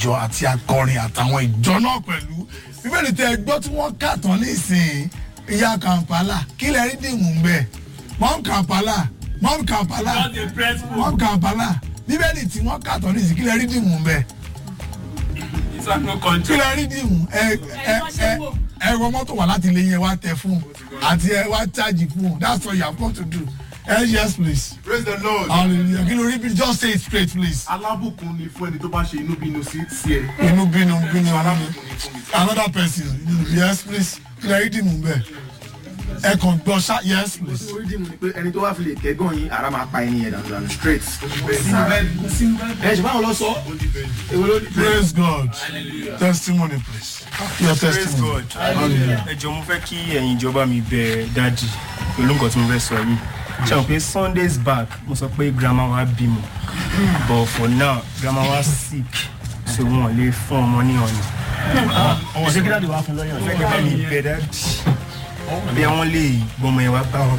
ìjọ àti akọrin àtàwọn ìjọ náà pẹ̀lú bíbélì tẹ gbọ́ tí wọ́n kà tán nísìnyí ìyá kampala kí lẹ rí dìmú ń bẹ̀ mọ́m kampala mọ́m kampala Just a press book. mọ́m kampala bíbélì tí wọ́n kà tán nísìnyí kí lẹ rí dìmú ń bẹ̀ It's like no kí control. lẹ rí dìmú ẹ ẹ ẹ ẹ wọ mọ́tò wà láti ilé yẹn wá tẹ fún àti ẹ wá chájì fún that's what you have come to do ẹ yes please praise the lord. hallelujah kí ló rí bí just say it straight please alábùkún ni fún ẹni tó bá ṣe inú bínú sí sí ẹ. inú bínú bínú ọ̀nà mi alábùkún ni fún mi. another person yes please kí lẹ rí dìmú bẹ́ẹ̀ ẹ kàn gbọ́ ṣá yes please. orí dìmú ni pé ẹni tó wá fi lè kẹ́gàn yín ara máa pa ẹni yẹn dànù dànù straight. ẹ ṣe báwọn lọ sọ. èwo ló dé. praise god testimony please your praise testimony god ẹ jọ mo fẹ́ kí ẹ̀yin ìjọba mi bẹ dájì pẹ̀lú nǹkan tí mo fẹ́ sọ yìí ṣe àwọn pé sundays back mo sọ pé grandma wa bímọ but for now grandma wa sick so wọn lè fún ọmọ ní ọ̀nà ọmọ ṣé kí dáàdi wá fún lọ́yàn. fẹ́ kí bá mi bẹ dájì bí àwọn lè gbọmọ yẹn wá bá wọn.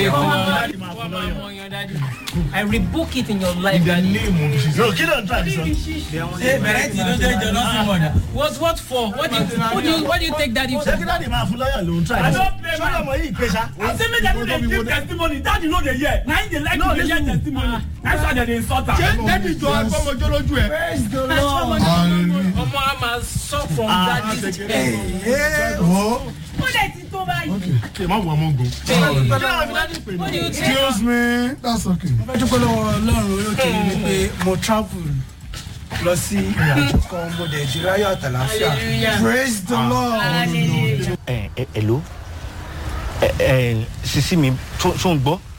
I rebuke it in your life. Daddy. no kí ló ń tà ní sọ. Bẹ̀rẹ̀ tí ló jẹ́ ìjọ lọ́sìn mọ̀dà. What what for? What do you what do you what do you take daddy ṣé kí for? dáàdi máa fún lọ́yàn ló ń tà ní I sọ. don't play sọ́dọ̀ ọmọ yìí pé ṣá. I say make dem dey give testimony daddy no dey hear na him dey like to dey hear testimony that's why dem dey insult am. dẹ́bi jọ agbọ́mọjọ́ lójú ẹ. hallelujah Ọmọ a máa sọ from daddy's head. oh Ó lè ti tó báyìí. kí ẹ má wọ ọmọ ogun. What do you take? excuse me that's okay. dúpẹ́ lọ́wọ́ ọlọ́run olókè mi pé mo travel lọ sí ìrìnàjò kan mo dẹ̀ di ráyọ̀ àtàláfíà Hallelujah. praise the lord. ẹ ẹ hello ẹ ẹ sisi mi tó tó ń gbọ́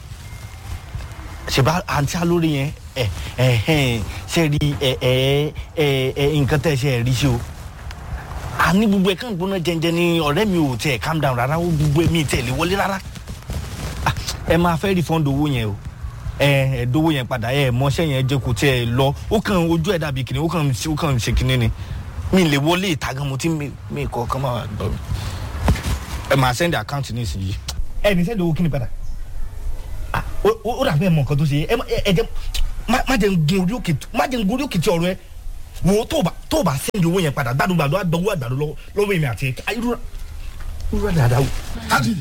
ṣèbá àǹtí alórí yẹn ẹ ẹ ẹ ṣe rí ẹ ẹ ẹ ẹ nǹkan tẹ̀ ṣe ẹ rí sí o àní gbogbo ẹ̀ kàn gbóná jẹnjẹ ni ọ̀rẹ́ mi ò tẹ̀ calm down rárá ó gbogbo ẹ̀ mi tẹ̀ lé wọlé rárá Ah, ẹ máa fẹ́ refund owó yẹn o ẹ ẹ dówó yẹn padà ẹ mọṣẹ́ yẹn jẹ́ kó tiẹ̀ lọ ó kàn ojú ẹ̀ dàbí kìnìún ó kàn ó kàn ṣe kìnìún ni mi lè wọlé ìta gan mo ti mi mi kọ kàn máa gbọ́ mi ẹ máa send account ní ìsinyìí. ẹ ní send owó kí ni padà Ah, ó ó- ó dàbí ẹ mọ nǹkan tó ṣe ẹ má- ẹ ẹ jẹ má má jẹ ń gun orí òkè má jẹ ń gun orí òkè tí ọ̀rọ̀ ẹ wo tó o bá tó o bá send owó yẹn padà gbàdúgbà ló àgbọwọ àgbàdo lọ́wọ́ lọ́wọ́ èmi àti ẹ irú irú dáadáa o. dadi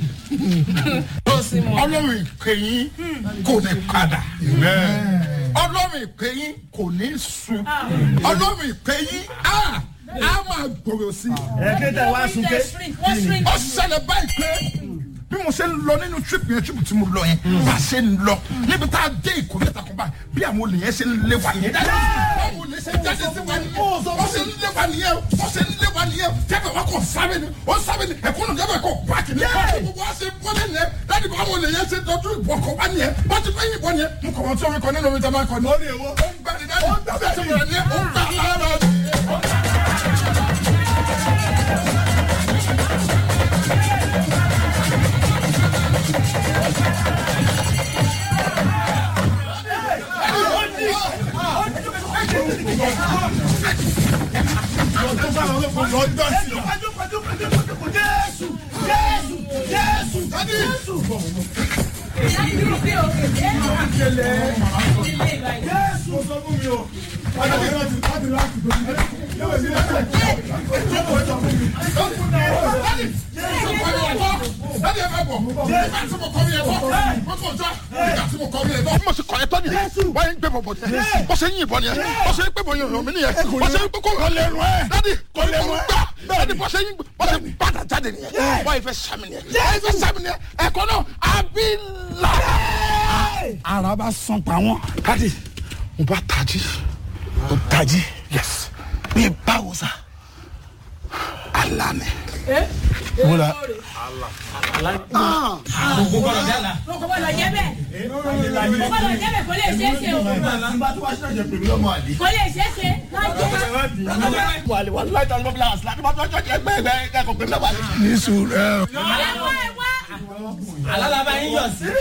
ọlọ́run ìpèyín kò ní padà ọlọ́run ìpèyín kò ní sun ọlọ́run ìpèyín á á máa gbòòrò sí i. ẹ kí tẹ wá sun ké. What's ring? ó ṣẹlẹ̀ báyìí pé bí mo ṣe ń lọ nínú trip yẹn trip tí mo lọ yẹn bá a ṣe ń lọ níbi tá a dé ìkórè ta kan báyìí bí àwọn olè yẹn ṣe ń lé wa nìyẹn báwo lè ṣe jáde sí wa nìyẹn wọ́n ṣe ń lé wa nìyẹn wọ́n ṣe ń lé wa nìyẹn jẹ́bẹ̀ wa kò sábẹ́ ni ó sábẹ́ ni ẹ̀kọ́ náà jẹ́bẹ̀ kò pààkì ni gbogbo wa ṣe ń bọ́lẹ̀ nìyẹn láti bá àwọn olè yẹn ṣe dọ́jú ìbọn kọ wá nìyẹn wọ́n ti fẹ́ yìnbọn nìyẹn mo kọ̀ wọ́n tí omi kan nínú omi tẹ́ máa kọ ní. ó ń gbà ní dájú ó ń gbà ní dájú ó ń gbà lára láti ẹ bá bọ̀ nígbà tí mo kọ́ mi ẹ bọ̀ mo kò jọ nígbà tí mo kọ́ mi ẹ bọ̀. mo sì kọ́ ẹ tọ́ nìyẹn wọ́n yẹn ń gbé bọ̀bọ̀ nìyẹn bó ṣe ń yìnbọn nìyẹn bó ṣe ń gbé bọ̀ yẹn mi nìyẹn bó ṣe ń gbé kó lọ lẹ́nu ẹ̀ dádì kò lẹ́nu ẹ̀ dádì bó ṣe ń bó ṣe ń bàtà jáde nìyẹn wọ́n yẹn fẹ́ sàmì nìyẹn wọ́n yẹn fẹ́ sàmì nìyẹn ẹ̀kọ́ náà àbí là. ara bá sàn pa wọn. dádì mo bá tají mo tají yes mi báwo sa alani. mo la Kò gbọ́dọ̀ jẹ́ bẹ́ẹ̀. Kò gbọ́dọ̀ jẹ́ bẹ́ẹ̀ kò lè ṣeé ṣe o. Kò lè ṣeé ṣe lájẹ́. wàlẹ̀ wàlẹ̀ láì tán lọ́bìlà àṣìlá tí wọ́n tún ọjọ́ ẹgbẹ́ ẹgbẹ́ ẹ̀kọ́ pé mẹ́wàá ni. ní sùúrù ẹ. Ẹ wá ẹ wá. Alálàbá yín yọ̀ sí.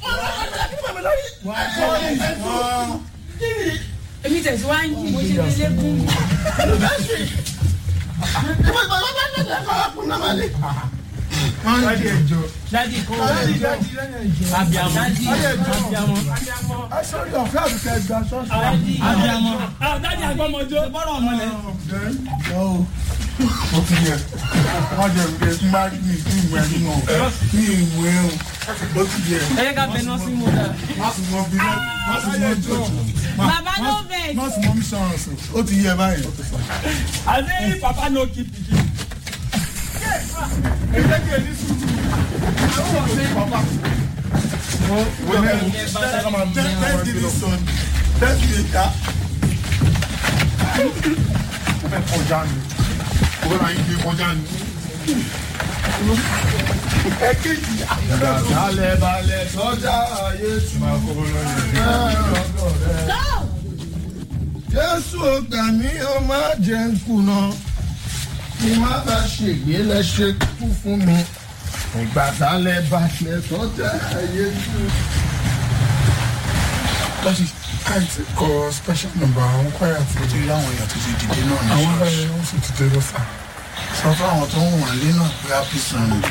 Èmi tẹ̀síwájú mo ṣe fi lékún. Dádì ẹjọ́. dadi kò Dádì dádì lẹ́yìn ẹjọ́. abiamọ Dádì ẹjọ́. abiamọ Ẹ sọ́rí ọ̀fẹ́ àbíkẹ́ ẹgbà ṣọ́ọ̀ṣì. abiamọ dadi agbọmọjọ bọrọ ọmọ lẹ. Ó ti yẹ. Wọ́n jẹ ìwé tí máa ní ìpín ìwé ẹni náà. Ní ìwé ẹ̀hún. Ó ti yẹ. ẹ yẹ ká bẹ nọọsì mú ta. Má sì mọ bí má sì mọ jọ. Baba no vex. Má sì mọ mí sọ̀rọ̀ sí. Ó ti yẹ báyìí. àti papa no keep pikin. Balẹ̀ balẹ̀ sọ́jà ayé tù. Go. Jésù ó gbà mí ó má jẹ́ ń kùnà. Kí má bá ṣègbè lẹ́ṣẹ̀ kú fún mi. Ìgbà balẹ̀ balẹ̀ sọ́jà ayé tù. Láti káìtì kọ special number àwọn kwaya tí ó ti rí àwọn èèyàn tó ti dìde náà ní ṣọ́ọ̀ṣì. Àwọn ọ̀rẹ́ wọn sì ti dé lọ́sà. Sọ fún àwọn tó ń wà lé náà pé happy sunday.